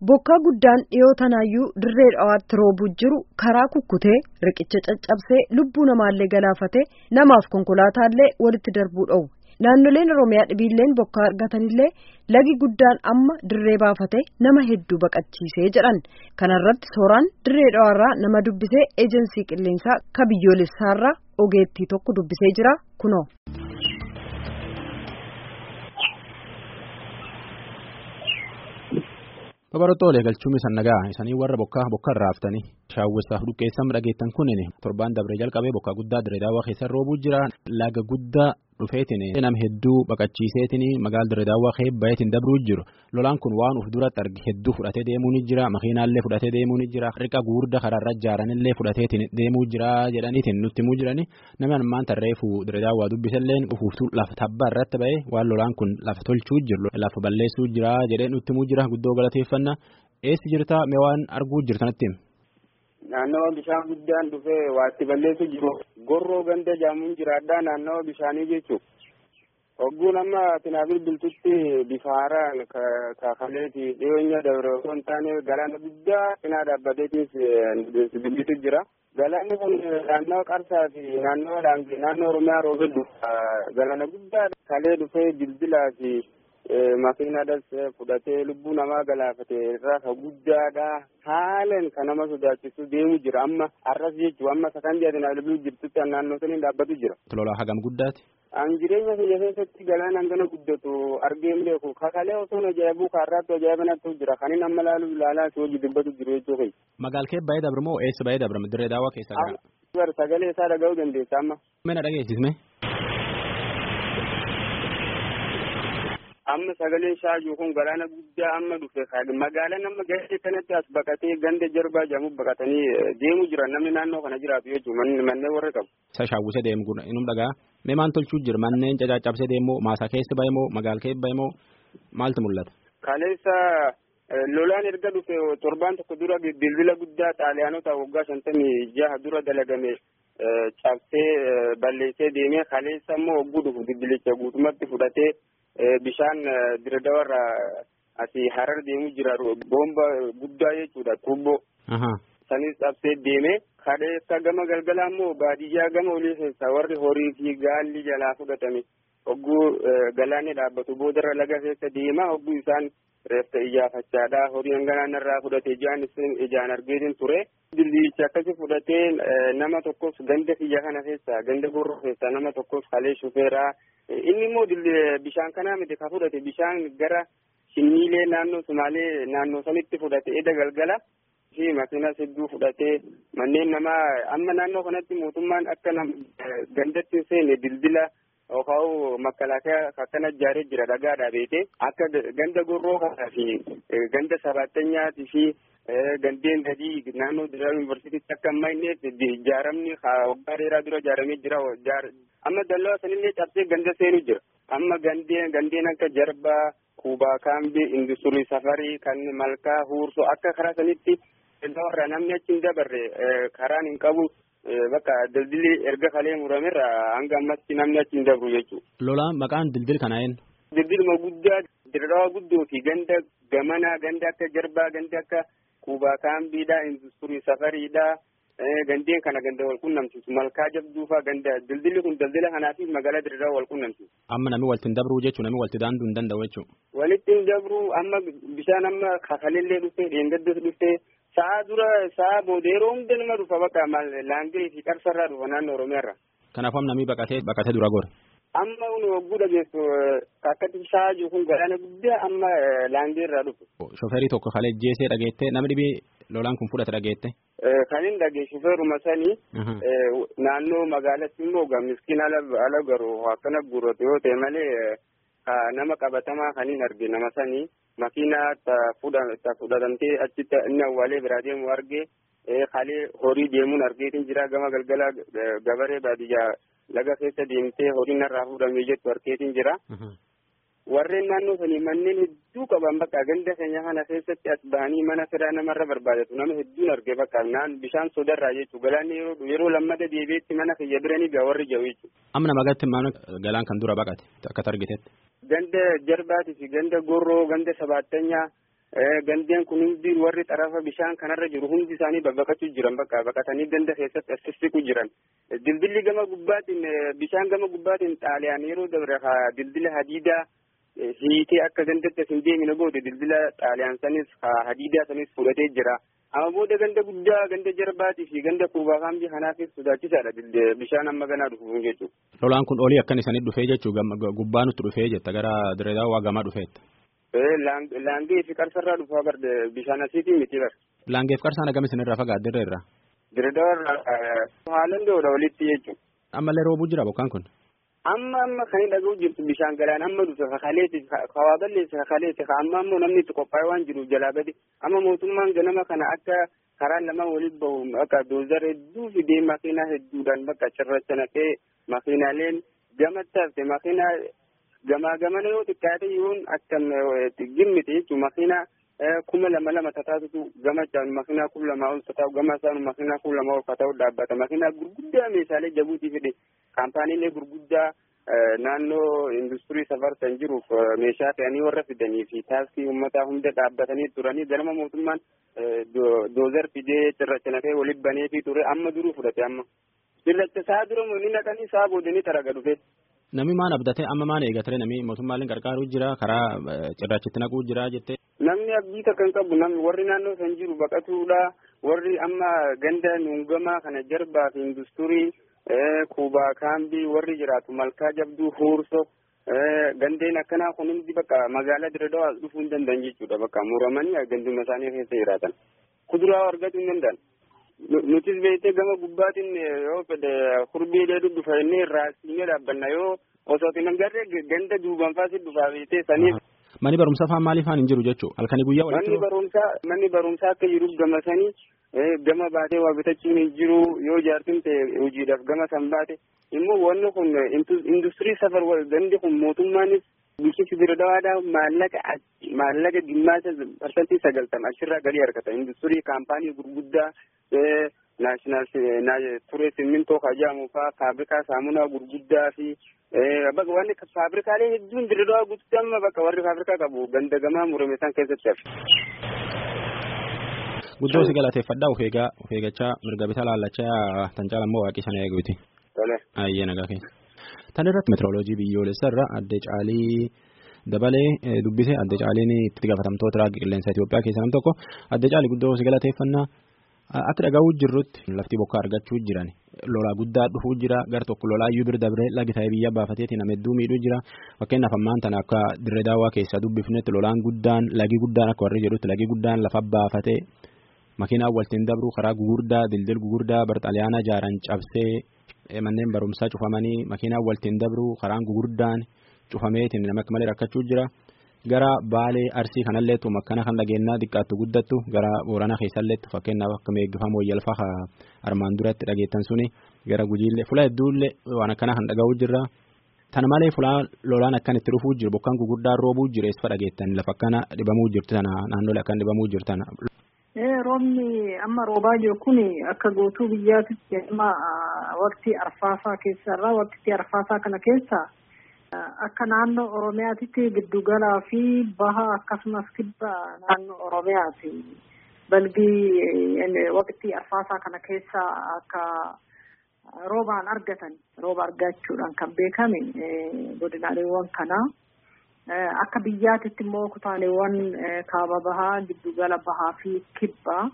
Bokkaa guddaan dhiyoo tanaayyuu dirree dhawaatti roobuu jiru karaa kukkutee riqicha caccabsee lubbuu namaallee galaafatee namaaf konkolaataallee walitti darbuu dhowwe. Naannoleen Oromiyaa dhibiilleen bokkaa argatanillee lagi guddaan amma dirree baafatee nama hedduu baqachiisee jedhan. Kana irratti sooraan dirree dhawaarraa nama dubbisee eejensii qilleensaa ka biyyoolessaarraa ogeettii tokko dubbisee jira kunoo. Babarottoolee galchuun isaan nagaa isanii warra bokkaa bokkaa irraa haftanii shaawwisaaf dhuqqeessan dhageettan kunin torbaan dabree jalqabee bokkaa guddaa dirree daawwaa keessa roobuu jira laga guddaa dhufeetiin nama hedduu baqachiiseetiin magaala dirree daawwaa keebbayeetiin dabruu jiru lolaan kun waan uf duratti arge hedduu fudhatee deemuu ni jira makiinaallee fudhatee deemuu ni jira riqa guurda karaarra ijaaranillee fudhateetiin deemuu jira jedhaniitiin nutti himuu jirani nama ammaan tarreefu dirree daawwaa dubbisalleen ufuuftuu lafa tabbaa irratti ba'ee waan lolaan kun lafa tolchuu jiru lafa balleessuu jira jedhee nutti himuu jira guddoo galateeffannaa eessi jirta mee waan arguu jirtanatti naannawa bishaan guddaan dhufee waatti balleessu jiru gorroo ganda jaamuun jiraadhaa naannawa bishaanii jechuun hogguun amma tinaafil biltutti bifa haaraan kaafaleeti dhiyeenya dabre osoo hin taane galaana guddaa cinaa dhaabbateetis bilbisu jira. Galaanni kun naannawa qarsaa fi naannawa dhaangee naannoo Oromiyaa roobee dhufa galaana guddaa kalee dhufee bilbilaa fi makiinaadhas fudhatee lubbuu namaa galaafate irraa ka guddaadha haalan kan nama sodaachisu deemu jira amma arras jechuu amma sakan jedhan albii jirtutti naannoo saniin dhaabbatu jira. Lolaa hagam guddaati. An jireenya biyya keessatti galaan hangana guddatu argeen beeku kakalee osoo ajaa'ibuu kaarraatti ajaa'ibanatu jira kanin amma laalu ilaalaa si hojii dubbatu jiru jechuu kai. Magaal kee baay'ee dabre moo eessa baay'ee dabre dirree daawwaa keessa gara. Sagalee isaa dhaga'uu dandeessa amma. Mee na dhageessisme. amma sagaleen shaayuu kun galaana guddaa amma dhufe magaalaan amma gahee kanatti as baqatee ganda jarbaa jedhamu baqatanii deemu jiran namni naannoo kana jiraatu jechuun manneen warra qabu. Isa shaawwisee deemu kun inum dhagaa mee maal tolchuu jira manneen cacaccabsee deemu maasaa keessa bahe moo magaal keessa bahe moo maaltu mul'ata. Kaleessa lolaan erga dhufe torbaan tokko dura bilbila guddaa xaaliyaanota waggaa shantamii jaha dura dalagame cabsee balleessee deemee kaleessa immoo hogguu dhufu bilbilicha guutumatti fudhatee. bishaan diradawarra asii harar deemu jira boomba guddaa jechuudha tuubboo. Sanis cabsee deeme kaleessa gama galgalaa immoo baadiyyaa gama olii keessa warri horii fi gaalli jalaa fudhatame hogguu galaanni dhaabbatu boodarra laga keessa deema hogguu isaan reeffa iyyaafachaadha horii hanganaan irraa fudhate ijaan ijaan argeetin ture. Dillicha akkasi fudhatee nama tokkos ganda kiyya kana keessa ganda gorroo keessa nama tokkos kalee shufeeraa inni immoo bishaan kanaa miti ka fudhate bishaan gara shinniilee naannoo sumaalee naannoo sanitti fudhate eda galgala fi makiinas hedduu fudhatee manneen namaa amma naannoo kanatti mootummaan akka gandatti hin seenne dildila yookaan makalaakaa akkana ijaaree jira dhagaadhaa beete akka ganda gorroo kanaa fi ganda sabaattanyaati fi gandeen gadii naannoo Dirraa Yuunivarsiitiitti akka amma inni ijaaramni waggaa dheeraa dura ijaaramee jira. Amma dallaa sanillee cabsee ganda seenu jira. Amma gandeen gandeen akka Jarbaa, Kuubaa Kaambii, Industirii Safarii, kan Malkaa, Huursoo akka karaa sanitti warra namni achi hin dabarre karaan hin qabu. Bakka daldilli erga kalee muramerra hanga ammatti namni achi hin dabru jechuudha. Lolaan maqaan dildil kanaa eenyu? Dildilma guddaa dirraa guddoo fi ganda gamanaa ganda akka Jarbaa ganda akka Kuubaa kaambiidha, industirii safariidha, gandeen kana ganda wal qunnamsiisu. Malkaa jabduufaa ganda daldilli kun daldala kanaatiif magaalaa dirraa wal qunnamsiisu. Amma namni walitti hin dabruu jechuun namni walitti daanduu hin danda'u jechuudha. Walitti hin dabruu amma bishaan amma kakalillee dhufee dheengaddas dhufee sa'a dura sa'a booda yeroo hunda nama dhufa bakka laangee fi qarsarraa dhufa naannoo Oromiyaarra. Kanaafuu namni baqatee baqatee dura gore. amma unu hogguu dhageessu akkatti sha'aa jiru kun galaana guddaa amma laangee irraa dhufu. Shofeerii tokko kalee jeesee dhageette namni dhibii lolaan kun fudhate dhageette. Kan hin dhagee shofeeruma sanii naannoo magaalatti immoo miskiin ala garuu akkana guurrate yoo ta'e malee nama qabatamaa kan hin arge nama sanii makiinaa fudhatamtee achitti inni awwaalee biraa deemu arge kalee horii deemuun argeetiin jira gama galgala gabaree baadiyyaa laga keessa deemtee horiin irraa fuudhamee jettu argeetiin jira. Warreen naannoo sanii manneen hedduu qaban bakka ganda keenya kana keessatti as bahanii mana firaa namarra barbaadatu nama hedduun arge bakka naan bishaan sodarraa jechuu galaanni yeroo lammata deebi'etti mana kiyya biranii gaa warri jahu jechuudha. Amma nama gatti mana galaan kan dura baqate akka argitetti. Ganda jarbaatii fi ganda gorroo ganda sabaattanyaa gandeen kun hundi warri xarafa bishaan kanarra jiru hundi isaanii babbaqachuu jiran bakka baqatanii ganda keessatti assisiqu jiran dildilli gama gubbaatiin bishaan gama gubbaatiin xaaliyaan yeroo dabre dildila hadiidaa hiitee akka gandatti hin deemine booda dildila xaaliyaan sanis hadiidaa sanis fudhatee jira amma booda ganda guddaa ganda jarbaatii fi ganda kuubaa kaambii kanaafis sodaachisaadha bishaan amma ganaa dhufu jechuudha. Lolaan kun olii akkan isaanii dhufee jechuudha gubbaa nutti dhufee jetta gara direedaa waa gamaa dhufeetta. Laangee fi qarsarraa dhufaa bar bishaan asiitii miti bar. Laangee fi qarsaan agam isinirraa fagaat dirree irraa? Direedaa haalan doodha walitti jechuudha. Ammallee roobuu jira bokkaan kun? Amma amma kan dhaga'u jirtu bishaan galaan amma dhufe kakaleeti kawaa balleesse kakaleeti amma ammoo namni itti qophaa'e waan jiruuf jalaa gadi amma mootummaan ganama kana akka karaan lama walitti bahu akka doozar hedduu fidee makiinaa hedduudhaan bakka cirracha naqee makiinaaleen gamatti hafte makiinaa gamaa gamana yoo xiqqaate yoon akkam gimmite jechuun makiinaa kuma lama lama tataatutu gama caalu makiinaa kuma lama ol tataa'u gama isaanu makiinaa kuma lama ol tataa'u dhaabbata makiinaa gurguddaa meeshaalee jabuutii fide kaampaaniilee gurguddaa naannoo industirii safarsan jiruuf meeshaa fe'anii warra fidanii fi taaksii uummataa hunda dhaabbatanii turanii ganama mootummaan doozar fidee cirracha naqee walitti baneetii ture amma duruu fudhate amma cirracha isaa dura ni naqanii isaa boodanii taraga dhufe. Namni maan abdatee amma maan eegatee namni mootummaaleen gargaaruu jira karaa cirrachitti naquu jira jettee. Namni abdii takka hin qabu namni warri naannoo san jiru baqatuudha warri amma ganda nuungamaa kana jarbaa fi industirii kuubaa kaambii warri jiraatu malkaa jabduu huurso gandeen akkanaa kun hundi bakka magaalaa diradawaa dhufuu hin danda'an jechuudha bakka muramanii ganduma isaanii keessa jiraatan kuduraa argachuu hin danda'an. nutis beektee gama gubbaatiin yoo fedhe kurbiilee dhudhufa inni raasiinee dhaabbanna yoo osoo hin agarre ganda duuban faasi dhufaa beektee saniif. Manni barumsaa faan maaliif hin jiru jechuudha halkanii guyyaa walitti. Manni barumsaa manni barumsaa akka jiruuf gama sanii gama baatee waa bitachuun hin jiru yoo jaartin ta'e hojiidhaaf gama san baate immoo wanni kun industirii safar gandi kun mootummaanis bulchiinsi diradawaadhaa maallaqa maallaqa dhimmaasa parsantii sagaltama achirraa galii argata industirii kaampaanii gurguddaa naashinaal turee simmintoo kajaamu faa faabrikaa saamunaa gurguddaa fi bakka wanni faabrikaalee hedduun diradawaa guututti amma bakka warri faabrikaa qabu ganda gamaa murame san keessatti hafe. Guddoo si galateeffadhaa ufeegaa ufeegachaa mirga bitaa laallachaa tan caalammoo waaqii sana eeguuti. Tole. Ayyee nagaa keessa. Tan irratti meetirooloojii biyyoolessa irra adde caalii dabalee dubbise adde caaliin itti gaafatamtoota raagii qilleensa Itoophiyaa keessaa nam tokko adde caalii guddoo si galateeffannaa. Akka dhagahu jirrutti lafti bokkaa argachuu jiran lolaa guddaa dhufuu jira gar tokko lolaa iyyuu bira dabree lagi ta'ee biyya baafateetiin nama hedduu miidhuu jira fakkeenyaaf ammaan tana akka dirree daawwaa keessaa dubbifnetti lolaan guddaan lagi guddaan akka warri jedhutti lagi guddaan lafa baafatee makiinaan waltiin dabru karaa gugurdaa dildil gugurdaa barxaliyaana ijaaran cabsee manneen barumsaa cufamanii makiinaan waltiin dabru karaan gugurdaan cufameetiin nama akka malee rakkachuu jira. gara baalee arsii kanalleetu makkana kan dhageenyaa xiqqaattu guddattu gara booranaa keessalleetu fakkeenyaaf akka meeggifama wayyalfaa armaan duratti dhageettan suni gara gujiillee fula hedduullee waan akkanaa kan dhaga'uu jirra. Tana malee fulaa lolaan akkan itti dhufuu jiru bokkaan gurguddaan roobuu jiru eessa dhageettan lafa akkana dhibamuu jirtu tana naannolee akkan dhibamuu jirtu tana. Roobni amma roobaa jiru kun akka guutuu biyyaatitti amma waqtii arfaasaa keessarraa waqtii arfaasaa kana keessa. Akka naannoo Oromiyaatitti giddugalaa fi baha akkasumas kibba naannoo Oromiyaati. Balbii waqtii arfaasaa kana keessa akka roobaan argatan rooba argachuudhaan kan beekame godinaaleewwan kanaa. Akka biyyaatitti immoo kutaaleewwan kaaba bahaa giddugala bahaa fi kibbaa.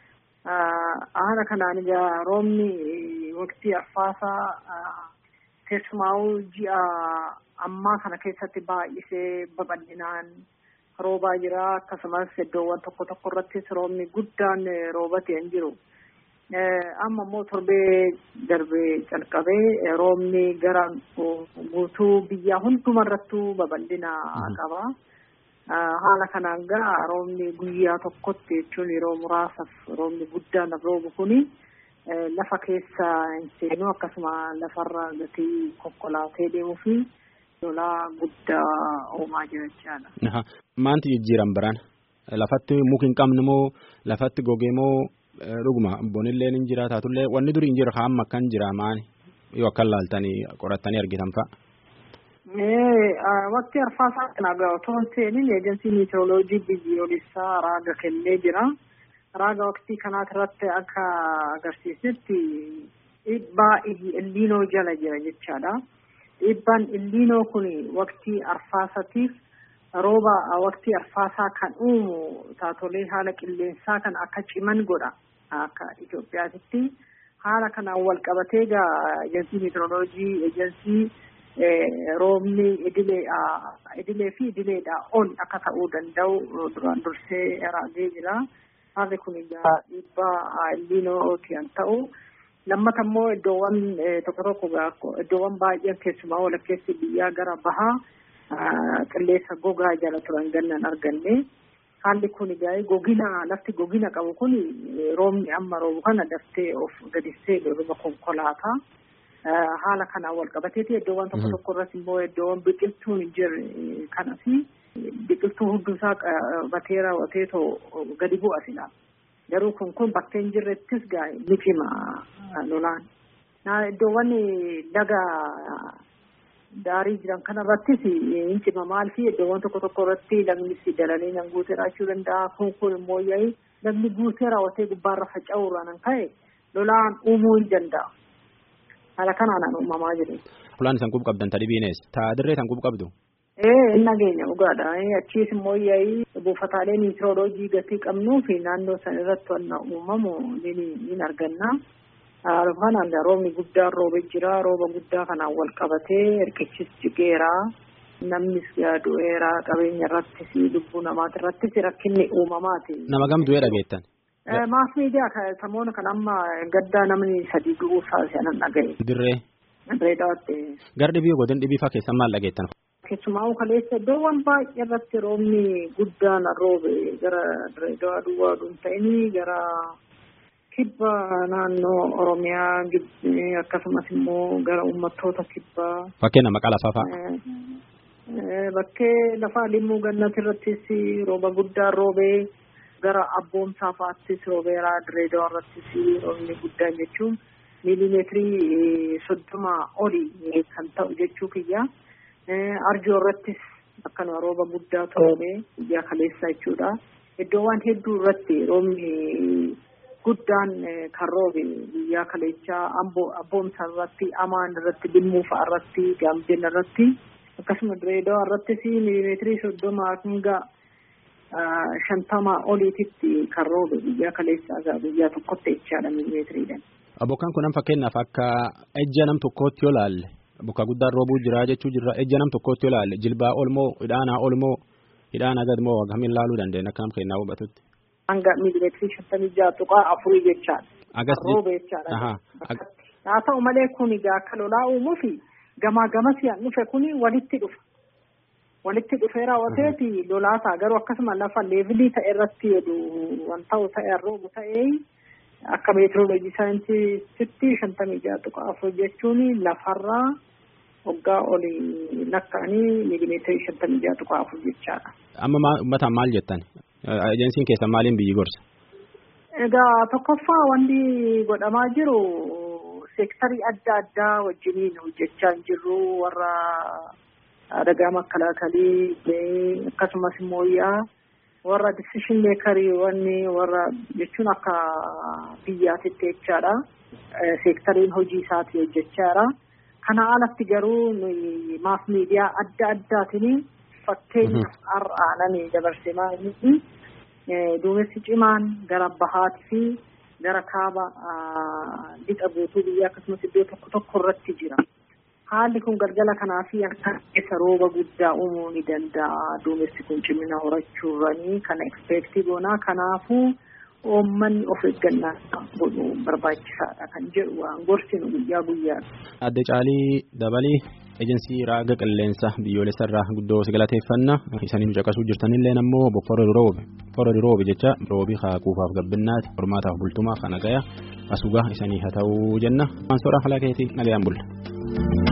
Haala kanaan egaa roobni waqtii arfaasaa keessumaa'uu ji'a ammaa kana keessatti baay'isee babal'inaan roobaa jira akkasumas iddoowwan tokko tokko irrattis roobni guddaan roobatee hin jiru. Amma immoo torbee darbee calqabee roobni gara guutuu biyyaa hundumarrattuu babal'ina qaba. Haala kanaan gara roobni guyyaa tokkotti jechuun yeroo muraasaaf roobni guddaan roobu kuni. lafa keessa hin seenu akkasuma lafarra gatii konkolaatee deemuu fi lolaa guddaa uumaa jira jechaadha. Maanti jijjiiran biraan lafatti muki hin qabne moo lafatti gogee moo dhuguma bonillee ni jira taatullee wanni durii hin jira haa amma akkan jira maani yoo akkan laaltanii qorattanii argitan fa'a. Waqtii arfaasaa kana otoo hin seenin eejensiin meteoroloojii biyyoolessaa raaga kennee jira. Raaga waqtii kanaati irratti akka agarsiisetti dhiibbaa illiinoo jala jira jechaadha. Dhiibbaan illiinoo kun waqtii arfaasatiif rooba waqtii arfaasaa kan uumu taatolee haala qilleensaa kan akka ciman godha akka Itoophiyaatitti. Haala kanaan wal qabatee egaa eejensii meteoroloojii eejensii roobni idilee fi idileedhaa ol akka ta'uu danda'u duraan dursee raagee jira. Haalli kun egaa dhiibbaa illiinooti kan ta'u. Lammata immoo iddoowwan tokko tokko iddoowwan baay'een keessumaa walakkeessi biyyaa gara bahaa qilleensa gogaa jala turan gannan arganne. Haalli kun egaa gogina lafti gogina qabu kun roobni amma roobu kana daftee of gadissee roba konkolaataa. Haala kanaan wal qabateeti iddoowwan tokko tokko irratti immoo iddoowwan biqiltuun hin jirre kanas biqiltuu hunduusaa qabatee raawwateetoo gadi bu'a silaa. Garuu kun kun bakkee hin jirrettis gaa ni cima lolaan. Iddoowwan laga daarii jiran kanarrattis hin cima maal fi iddoowwan tokko tokko irratti lagnis dalanii nan guutee raachuu danda'a. Kun kun immoo yaa'ii lagni guutee raawwatee gubbaarra faca'uurraa nan ka'e lolaan uumuu hin danda'a. Haala kanaan uumamaa jiru. Fulaan isaan qub qabdan tadhibiinees taa dirree isaan qub qabdu. Ee hin nageenya dhugaadha. Achiis immoo yaa'ii buufataalee meteoroloojii gatii qabnuu fi naannoo san irratti wanna uumamu ni arganna. Haala kanaan roobni guddaan roobee jira. Rooba guddaa kanaan wal qabatee hirkichis jigeera. Namnis du'eera qabeenya irrattis lubbuu namaati irrattis rakkinni uumamaati. Nama gam du'ee dhageettan. Maas miidiyaa samoona kan amma gaddaa namni sadii du'uu saasisan dhagaye. Dirree. Dirree dhawatte. Gara dhibii godin dhibii faa keessan maal dhageettan? Keessumaa kaleessa iddoowwan baay'ee irratti roobni guddaan roobe gara dirree dhawaa duwwaa dhuun ta'inii gara kibba naannoo Oromiyaa akkasumas immoo gara uummattoota kibbaa. Fakkeen maqaa lafaa fa'a. Bakkee lafaa limmuu gannati irrattis rooba guddaan roobee. gara abboomsaa fa'aattis roobeeraa direedoo irrattis roobni guddaan jechuun miilimeetirii soddoma olii kan ta'u jechuu kiyya. Arjoo irrattis akkanuma rooba guddaa roobee biyya kaleessa jechuudha. Iddoowwan hedduu irratti roobni guddaan kan roobe biyya kaleechaa abboomsaa irratti amaan irratti limmuu fa'a irratti gaambeen irratti akkasuma direedoo irrattis miilimeetirii soddoma hanga shantama oliititti kan roobe biyya kaleessaa biyya tokkotti jechaadha miilimeetiriidhaan. Bokkaan kun fakkeenyaaf akka ejja nam tokkootti yoo laalle bokka guddaan roobuu jira jechuu jirra ejja nam tokkootti yoo laalle jilbaa olmoo hidhaanaa olmoo hidhaanaa gadmoo akkamiin laaluu dandeenya akka nam kennaa hubatutti. Hanga miilimeetirii shantamii ja'a tuqaa afurii jechaadha. Agas roobe jechaadha. Haa ta'u malee kun egaa akka lolaa uumuufi gamaa gamas yaan dhufe kuni walitti dhufa. walitti dhufee raawwateeti lolaasaa garuu akkasuma lafa leevilii ta'e irratti jedhu waan ta'u ta'e roobu ta'ee akka meetirooloojii saayinsiitti shantamii ja'a tuqa afur jechuun lafarraa waggaa olii lakka'anii miilimeetirii shantamii ja'a tuqa afur jechaadha. Amma uummataan maal jettan? Ejensiin keessan maaliin biyyi gorsa? Egaa tokkoffaa wanti godhamaa jiru seektarii adda addaa wajjiniin hojjechaa hin jirru warra adagaa makalaakalii akkasumas immoo yaa warra disishin meekarii wanni warra jechuun akka biyyaatitti jechaadha. Seektariin hojii isaati hojjechaadha. Kana alatti garuu maas miidiyaa adda addaatiin fakkeenyaaf har'aananii dabarsee maaliif duumessi cimaan gara bahaatii fi gara kaaba lixa guutuu biyya akkasumas iddoo tokko tokko irratti jira. Haalli kun galgala kanaa fi akka keessa rooba guddaa uumuu ni danda'a. Duumessi kun cimina horachuurranii kana ekspeektii goonaa kanaafuu uummanni of eeggannaa godhu barbaachisaadha kan jedhu waan gorsinu guyyaa guyyaa. Adde Caalii Dabalii ejensii raaga qilleensa biyyoolessa irraa guddoo si galateeffanna isanii caqasuu jirtanillee ammoo bofforri roobe forri roobe jecha roobii haaquufaaf gabbinnaati hormaataaf bultumaa kana gaya asugaa isanii haa ta'uu jenna. Waan soora halaa keetii nagayaan bulla.